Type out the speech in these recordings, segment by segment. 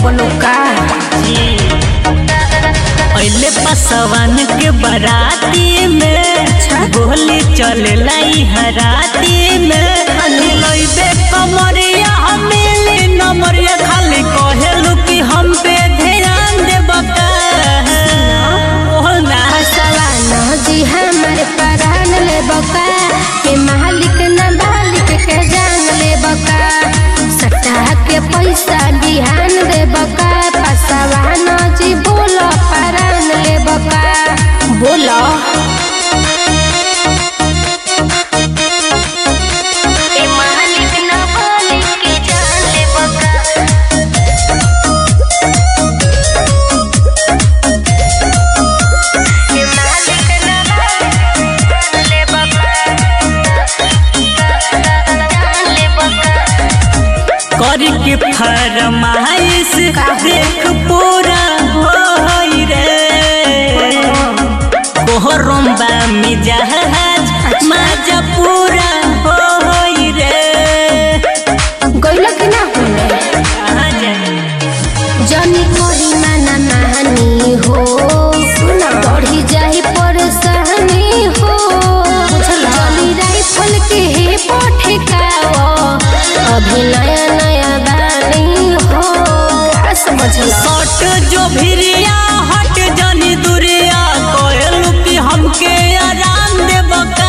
बोलो का पहले पसवान के बराती में गोली चले लाई हराती में लइबे कमरिया हमेली नमरिया खाली कहेलू कि हम पे ध्यान देबका ओहना सवाना जी हमारे परान ले बका के मालिक न मालिक के जान ले बका सट्टा के पैसा बिहान दे बका पसवाना जी बोलो परान ले बका बोलो के मालिक न मालिक के जान ले बका के मालिक न मालिक जान ले बका जान ले बका कर के फरमाइश देख पूरा होई रे कोहरम्बा मिजाज माजा पूरा होई रे गइल कि ना होने कहाँ जाए जनी कोरी माना मानी हो सुना बढ़ी जाही परेशानी हो जनी राइफल के हे पठकाओ अभी नया नया बानी हो का समझला सट जो भिरिया हट जनी दुरिया कहलू कि हमके आराम देबका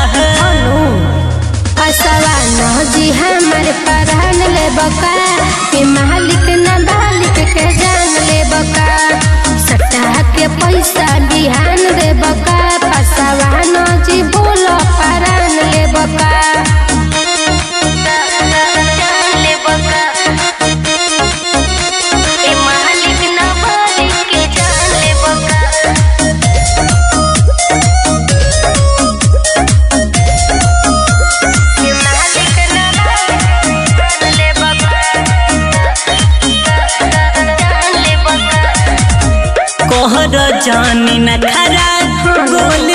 असवाना जी हमारे परान ले बका के मालिक न मालिक के जान ले बका सट्टा के पैसा बिहान दे बका पसवाना जी बोलो परान ले बका ले बका के मालिक न मालिक के जान ले बका के मालिक न मालिक जान ले बका जान ले बका कोहर जानी न खरा गोली